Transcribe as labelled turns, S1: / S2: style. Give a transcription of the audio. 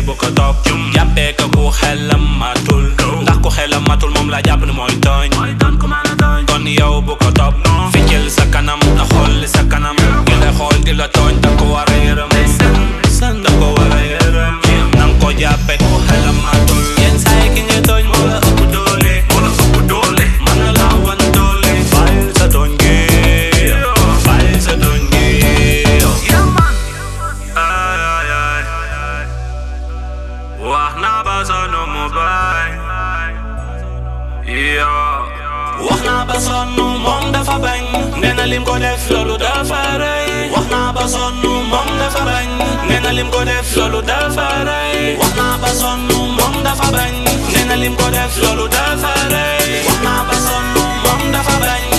S1: bu ko topp jàppee ko ku xelam matul ndax ku xelam matul moom la jàpp ni mooy tooñ kon yow bu ko topp ficcil sa kanam na xool sa kanam ki la xool di la tooñ da ko war a yërëm da ko war a yërëm nang ko jàppee ku xelam matul yenn saa yi ki ngay tooñ moo la ëpp doole moo la ëpp doole mën na laa wan doole bàyyil sa tooñ gi bàyyil sa tooñ gi ay ay ay wax naa ba sonn mu baay yoo wax naa ba sonn moom dafa bañ nee na lim ko def loolu dafa rëy wax naa ba sonn moom dafa bañ nee na lim ko def loolu dafa rëy wax naa ba sonn moom dafa bañ nee na lim ko def loolu dafa rëy wax naa ba sonn moom dafa bañ